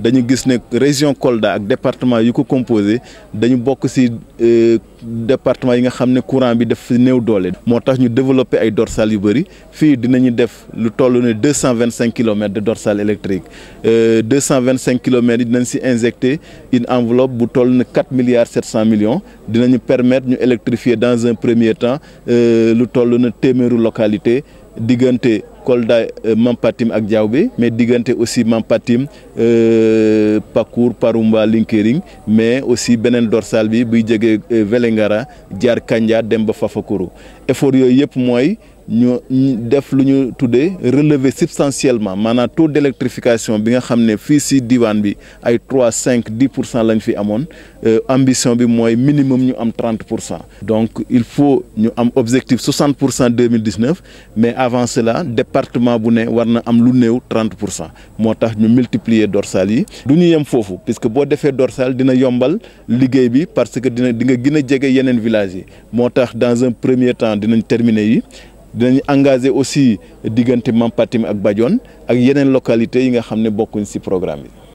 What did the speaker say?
dañu gis ne région Kolda ak département yu ko composé dañu bokk ci département yi nga xam ne courant bi daf néew doole. moo tax ñu développé ay dorsales yu bëri fii dinañu def lu toll ne deux cent vingt cinq kilomètres de dorsales électriques deux cent vingt cinq kilomètres yi dinañ ci injecté une enveloppe bu toll ne quatre milliards sept cent millions dinañu permettre ñu électrifier dans un premier temps lu toll na téeméeru localité diggante Kolda Mampatim ak Diaobé mais diggante aussi Mampatim Pakour Paroumba Linkering mais aussi beneen dorsale bi buy jógee Vélingara jaar Kandia dem ba Fafakuru effort yooyu yëpp mooy ñu def lu ñu tuddee relever substantiellement maanaam taux d'électrification bi nga xam ne fii si diwaan bi ay trois cinq dix pour cent lañ fi amoon ambition bi mooy minimum ñu am trente pour cent donc il faut ñu am objectif soixante pour cent deux mille dix neuf mais avant cela département bu ne war na am lu néew trente pour cent moo tax ñu multiplier dorsales yi du ñu yem foofu puisque boo defee dorsale dina yombal liggéey bi parce que dina di nga gën a jege yeneen villages yi moo tax dans un premier temps dinañ terminer yi dinañ engagé aussi diggante Mampatim ak Badione ak yeneen localités yi nga xam ne bokkuñ ci programme bi